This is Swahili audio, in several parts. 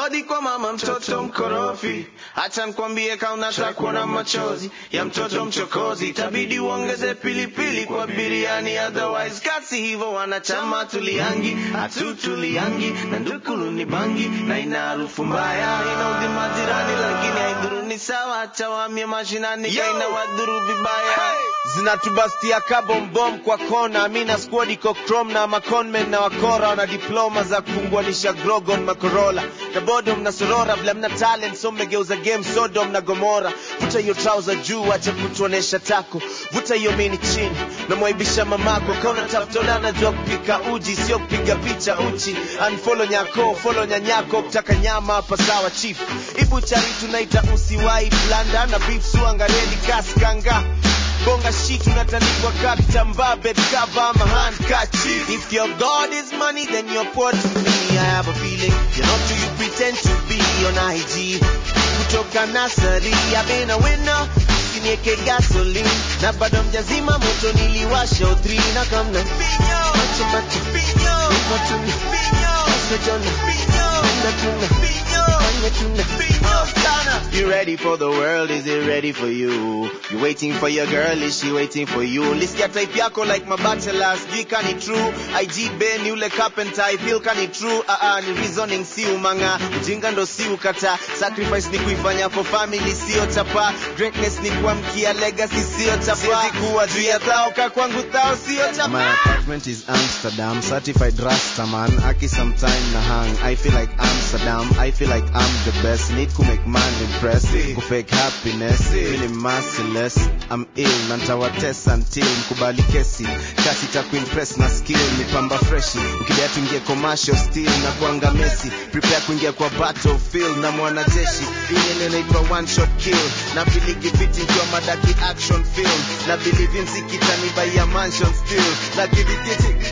hodi kwa mama mtoto mkorofi hacha nkwambie kaunataka kuona machozi ya mtoto mchokozi itabidi uongeze pilipili kwa biriani otherwise kasi hivyo wanachama tuliangi hatutuliangi na ndukulu ni bangi na ina harufu mbaya inaudhi majirani lakini haidhuru ni sawa hacha waamie mashinani kaina wadhuru vibaya zinatubastia kabombom kwa kona mina squad iko chrome na maconmen na wakora wana diploma za kufunguanisha grogon makorola na bodom na sorora vile mna talent so mmegeuza game sodom na gomora vuta hiyo trouser juu acha kutuonesha tako vuta hiyo mini chini namwaibisha mamako kauna tafutola najua kupika uji sio kupiga picha uchi unfollow nyako follow nyanyako kutaka nyama hapa sawa chief ibu chari tunaita usiwai blanda na beef suangaredi kaskanga bonga shit unatandikwa ka kitambaa bed cover ama handkerchief if your god is money then you're poor to me i have a feeling you're not who you pretend to be on IG kutoka nasari i've been a winner usinieke gasoline na bado mjazima moto niliwasha utri na kamna macho macho matuna masojona penda tuna fanya tuna You ready for the world? Is it ready for you? You waiting for your girl? Is she waiting for you? Lisikia type yako like mabachelor, sijui kani true. IG Ben yule carpenter, I feel kani true. Ah ah, ni reasoning si umanga, ujinga ndo si ukata. Sacrifice ni kuifanya for family, sio chapa. Greatness ni kuamkia legacy, sio chapa. Siwezi kuwa juu ya thao, ka kwangu thao, sio chapa. My apartment is Amsterdam, certified Rasta man. Aki sometime na hang. I feel like Amsterdam. I feel like I'm the best. Need to make man impress. Ku fake happiness. Feeling merciless. I'm ill. Na ntawatesa until mkubali kesi. Kasi ta kuimpress na skill. Ni pamba freshi. Ukidai tuingie commercial still na kuanga Messi. Prepare kuingia kwa battlefield na mwanajeshi. Hii ile inaitwa one shot kill. Na biligi fiti nikiwa madaki action film. Na believe in sikitani by a mansion still. Na kidikiti.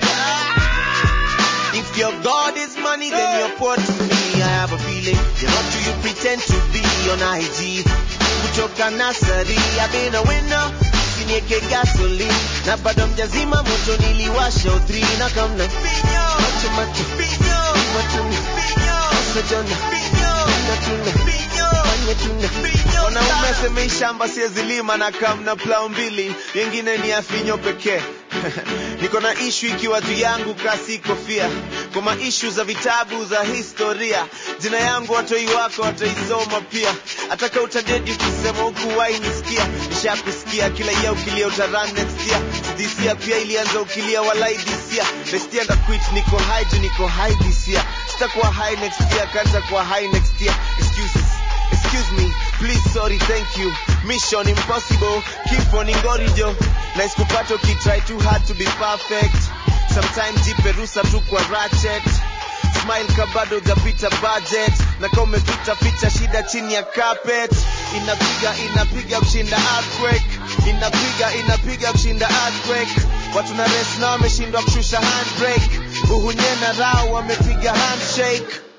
If your God is money, then you're poor to me. I have a feeling you're not who you pretend to be on IG. Kutoka nasari, I've been a winner. Usinieke gasoline na bado mjazima moto niliwasha utri na kamna macho macho matuna masojona penda tuna fanya tuna wanaume semei shamba siezi lima na kamna plau mbili yengine ni afinyo pekee niko na ishu ikiwa juu yangu kasi kofia kwa maishu za vitabu za historia jina yangu watoi wako wataisoma pia ataka utadedi kusema huku wainisikia nishakusikia kila ia ukilia utaran next year this pia ilianza ukilia walai this year next year ndaquit niko high juu niko high this year sitakuwa high next year kanta kuwa high next year excuses excuse me please sorry thank you mission impossible keep on ingorijo na isikupata ukitry too hard to be perfect sometimes jipe rusa tu kwa ratchet smile kabado japita budget na kama umepita ficha shida chini ya carpet inapiga inapiga kushinda earthquake inapiga inapiga kushinda earthquake watu na res na wameshindwa kushusha handbrake uhunye na rao wamepiga handshake